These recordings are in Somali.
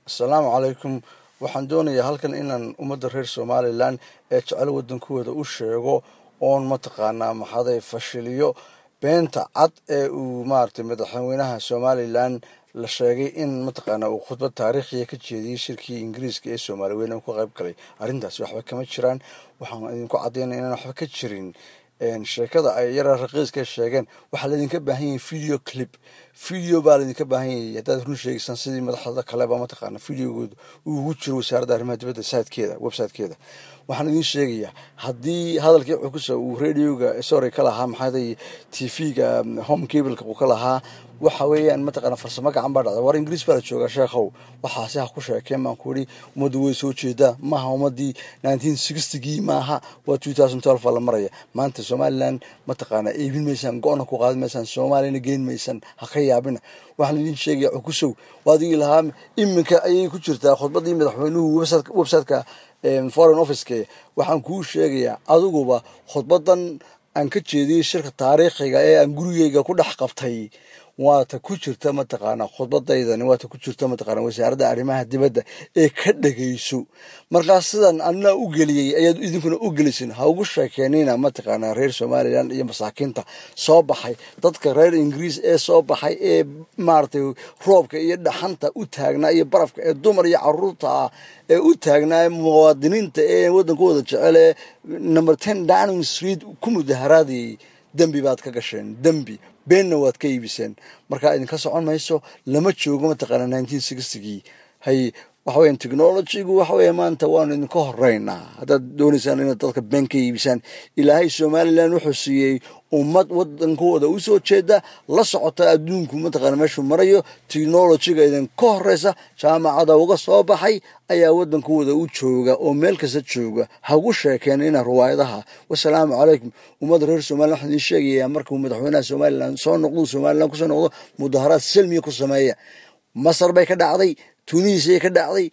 assalaamu calaykum waxaan doonayaa halkan inaan ummadda reer somalilan ee jecel waddankooda u sheego oon mataqaanaa maxaday fashiliyo beenta cad ee uu maaragtay madaxweynaha somalilan la sheegay in mataqaanaa uu khudbad taariikhiya ka jeediyey shirkii ingiriiska ee soomaaliweyn uu ka qayb galay arrintaasi waxba kama jiraan waxaan idinku caddaynaya inaan waxba ka jirin sheekada ay yara raqiiska sheegeen waxaa laydinka baahan yahay video clip video baa laydinka baahan yahay haddaad run sheegaysaan sidii madaxda kaleba mataqaana videogooda uu ugu jiro wasaaradda arrimaha dibadda sitekeeda websitekeeda waxaan idin sheegayaa haddii hadalkii cukusa uu radioga sorry ka lahaa maxaaday t v-ga home cableka uu ka lahaa waxa weeyaan mataqaana farsamo gacan baa dhacda war ingiriis baa la joogaa sheekhow waxaasi ha ku sheekeen baan ku idhi ummaddu way soo jeedaa maaha ummaddii nineteen sixtygii maaha waa two thousand twelve baa la maraya maanta somalilan mataqaana iibin maysaan go-na ku qaadi maysaan soomaaliyana geen maysaan ha ka yaabina waxaan idin sheegaya cukusow waadigii lahaa iminka ayay ku jirtaa khudbaddii madaxweynuhu websiteka foreign officeke waxaan kuu sheegayaa adiguba khudbadan aan ka jeediyey shirka taariikhiga ee aan gurigeyga ku dhex qabtay waata ku jirta mataqaanaa khudbadaydani waata ku jirta mataqaana wasaaradda arrimaha dibadda ee ka dhagayso markaas sidan anaa u geliyey ayaad idinkuna u gelisin ha ugu sheekeenina mataqaanaa reer somalilan iyo masaakiinta soo baxay dadka reer ingiriis ee soo baxay ee maaragtay roobka iyo dhaxanta u taagnaa iyo barafka ee dumar iyo caruurta ah ee u taagnaa muwaadiniinta ee waddankooda jecel ee number ten downing street ku mudaharaadayay dembi baad ka gasheen dembi beenna waad ka iibiseen markaa idinka socon mayso lama joogo mataqaana nineteen sixtygii hay waxa weyan technologygu waxa weya maanta waanu idinka horeynaa haddaad doonaysaan inaad dadka been ka iibisaan ilaahay somalilan wuxuu siiyey ummad wadankooda usoo jeeda la socota adduunku mataqaana meeshuu marayo technologyga idinka horeysa jaamacada uga soo baxay ayaa wadankooda u jooga oo meel kasta jooga hagu sheekeen ina riwaayadaha wasalaamu calaykum ummadda reer somalilan waxaan idiin sheegayaa markuu madaxweynaha somalilan soo noqdo somalilan kusoo noqdo mudaharaad selmiya ku sameeya masar bay ka dhacday tunisiya ka dhacday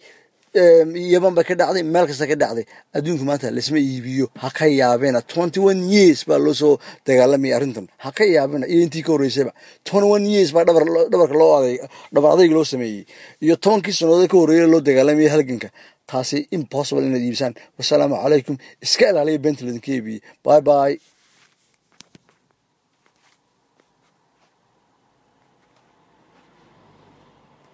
yaman bay ka dhacday meel kasta ka dhacday adduunka maanta laisma iibiyo ha ka yaabina twenty one years baa loo soo dagaalamaya arrintan ha ka yaabina iyo intii ka horreysayba twenty one years baa dhabarka loo aday dhabar adayg loo sameeyey iyo tobankii sannadood ka horreeya loo dagaalamaya halganka taasi impossible inaad iibisaan wasalaamu calaykum iska ilaaliya beenta ladinka iibiyey bye bye